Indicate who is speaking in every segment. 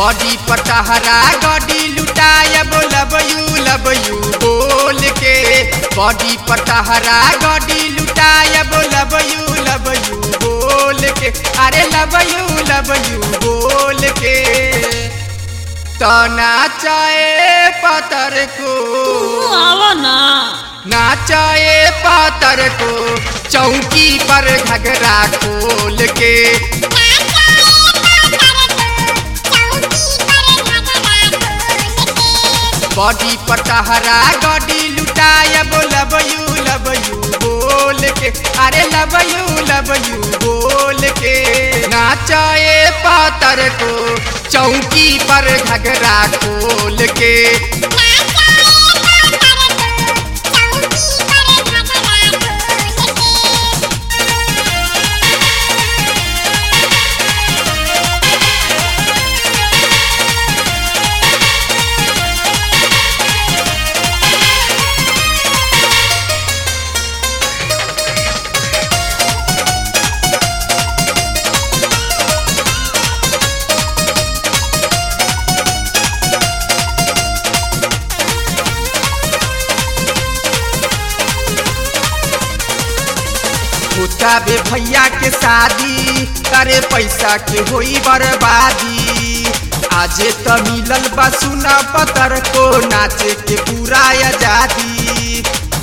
Speaker 1: Body पटहरा गडी लुटाया love you love you बोल के बॉडी पटहरा गडी लुटाया लब यू लब यू बोल के अरे लब यू लब यू बोल के तना चाहे पतर को
Speaker 2: तू आवा ना
Speaker 1: नाचाए पातर को चौकी पर घगरा खोल के बॉडी पटहरा गडी लुटाया लब यू लब यू बोल के अरे लब यू लब यू बोल के नाचाए पातर को चौकी पर घगरा खोल के होता बे भैया के शादी करे पैसा के होई बर्बादी आजे त मिलल बा सुना पतर को नाचे के पूरा आजादी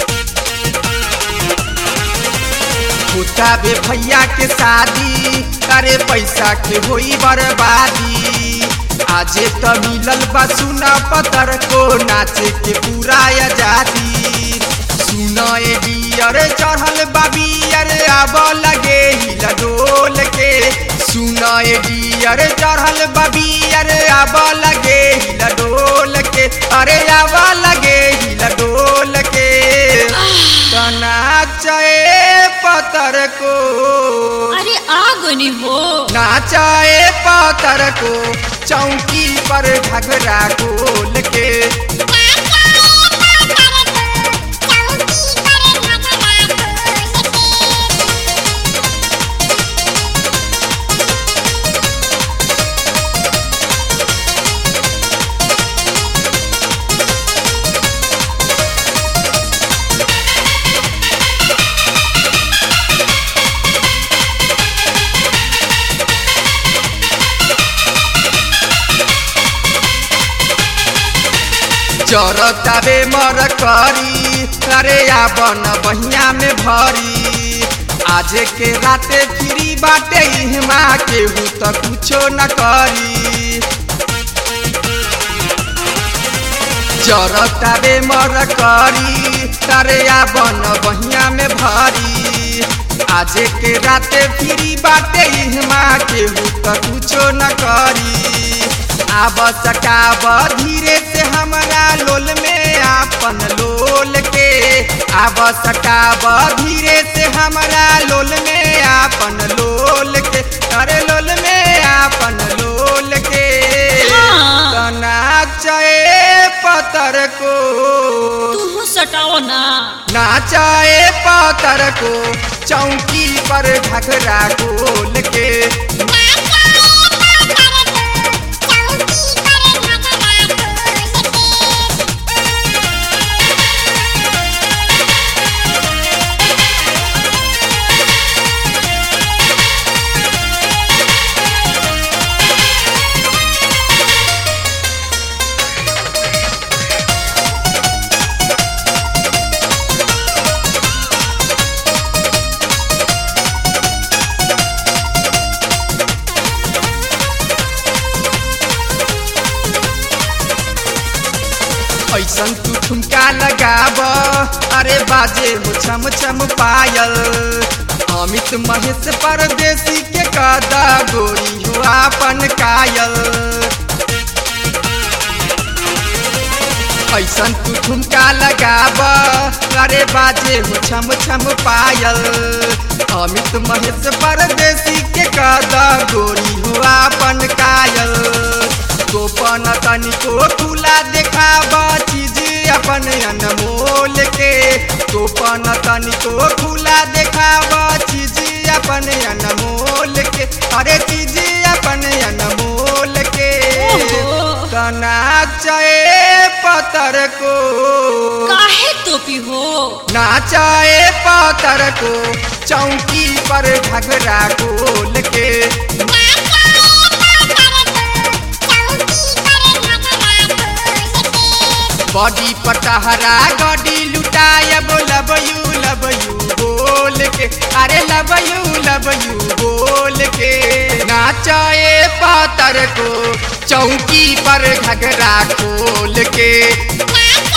Speaker 1: होता बे भैया के शादी करे पैसा के होई बर्बादी आजे त मिलल बा सुना पतर को नाचे के पूरा आजादी सुना ए डियर चढ़ल बाबियर आब लगे हिल डोल के सुना ए डियर चढ़ल बाबियर आब लगे हिल डोल के अरे आब लगे हिल डोल के तना चाहे पतर को
Speaker 2: अरे आ गनी हो
Speaker 1: नाचाए पातर को चौकी पर घगरा खोल के चरतावे मर करी अरे आबन बहिया में भरी आजे के राते फ्री बाटे इहमा केहू त कुछो न करी चरतावे मर करी अरे आबन बहिया में भरी आजे के राते फ्री बाटे इहमा केहू त कुछो न करी आब सटाब धीरे से हमरा लोल में आपन लोल के आब सटाब धीरे से हमरा लोल में आपन लोल के अरे लोल में आपन लोल के
Speaker 2: हाँ।
Speaker 1: तना चाहे पतर को
Speaker 2: तू सटाओ ना
Speaker 1: नाचाए पातर को चौकी पर घघरा खोल के ऐसन तू ठुमका लगाब अरे बाजे हो छम छम पायल अमित महेश परदेसी के कदा गोरी हो आपन कायल ऐसन तू ठुमका लगाब अरे बाजे हो छम छम पायल अमित महेश परदेसी के कदा गोरी हो आपन कायल तोपन तनिको खुला देखाब चीज अपन अनमोल के तोपन तनिको खुला देखाब चीज अपन अनमोल के अरे चीज अपन अनमोल के
Speaker 2: ओहो।
Speaker 1: नाचे पतर को
Speaker 2: काहे टोपी हो
Speaker 1: नाचाए पतर को चौकी पर घघरा खोल के बॉडी पर तहरा गडी लुटायब लब यू लब यू बोल के अरे लब यू लब यू बोल के नाचाए पातर को चौकी पर घघरा खोल के